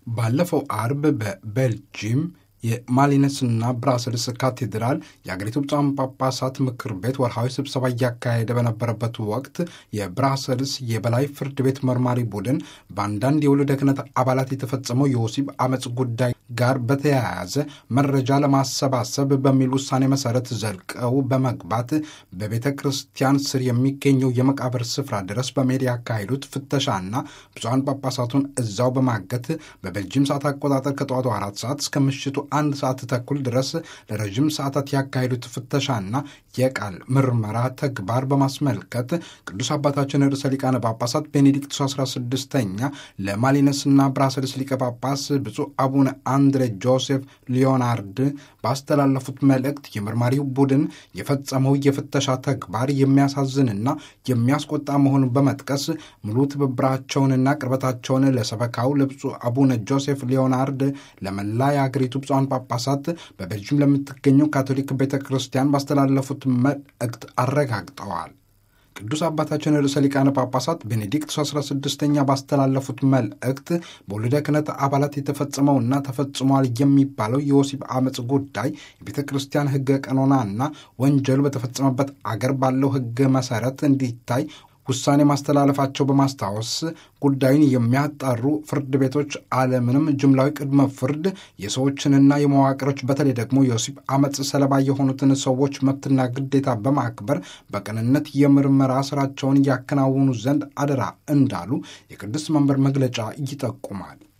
ባለፈው አርብ በቤልጂየም የማሊነስና ብራስልስ ካቴድራል የአገሪቱ ብፁዓን ጳጳሳት ምክር ቤት ወርሃዊ ስብሰባ እያካሄደ በነበረበት ወቅት የብራስልስ የበላይ ፍርድ ቤት መርማሪ ቡድን በአንዳንድ የውልደ ክህነት አባላት የተፈጸመው የወሲብ አመፅ ጉዳይ ጋር በተያያዘ መረጃ ለማሰባሰብ በሚል ውሳኔ መሰረት ዘልቀው በመግባት በቤተ ክርስቲያን ስር የሚገኘው የመቃብር ስፍራ ድረስ በመሄድ ያካሄዱት ፍተሻና ብፁዓን ጳጳሳቱን እዛው በማገት በቤልጂየም ሰዓት አቆጣጠር ከጠዋቱ አራት ሰዓት እስከ ምሽቱ አንድ ሰዓት ተኩል ድረስ ለረዥም ሰዓታት ያካሄዱት ፍተሻና የቃል ምርመራ ተግባር በማስመልከት ቅዱስ አባታችን ርዕሰ ሊቃነ ጳጳሳት ቤኔዲክቱስ 16ኛ ለማሊነስና ብራስልስ ሊቀ ጳጳስ ብፁዕ አቡነ አንድሬ ጆሴፍ ሊዮናርድ ባስተላለፉት መልእክት የመርማሪው ቡድን የፈጸመው የፍተሻ ተግባር የሚያሳዝንና የሚያስቆጣ መሆኑን በመጥቀስ ሙሉ ትብብራቸውንና ቅርበታቸውን ለሰበካው ለብፁዕ አቡነ ጆሴፍ ሊዮናርድ ለመላ የአገሪቱ ብፁዓን ጳጳሳት በቤልጅየም ለምትገኘው ካቶሊክ ቤተ ክርስቲያን ባስተላለፉት መልእክት አረጋግጠዋል። ቅዱስ አባታችን ርዕሰ ሊቃነ ጳጳሳት ቤኔዲክት 16ኛ ባስተላለፉት መልእክት በወልደ ክህነት አባላት የተፈጸመውና ተፈጽሟል የሚባለው የወሲብ አመፅ ጉዳይ የቤተ ክርስቲያን ሕገ ቀኖናና ወንጀሉ በተፈጸመበት አገር ባለው ሕግ መሰረት እንዲታይ ውሳኔ ማስተላለፋቸው በማስታወስ ጉዳዩን የሚያጣሩ ፍርድ ቤቶች አለምንም ጅምላዊ ቅድመ ፍርድ የሰዎችንና የመዋቅሮች በተለይ ደግሞ የወሲብ አመፅ ሰለባ የሆኑትን ሰዎች መብትና ግዴታ በማክበር በቅንነት የምርመራ ስራቸውን እያከናውኑ ዘንድ አደራ እንዳሉ የቅዱስ መንበር መግለጫ ይጠቁማል።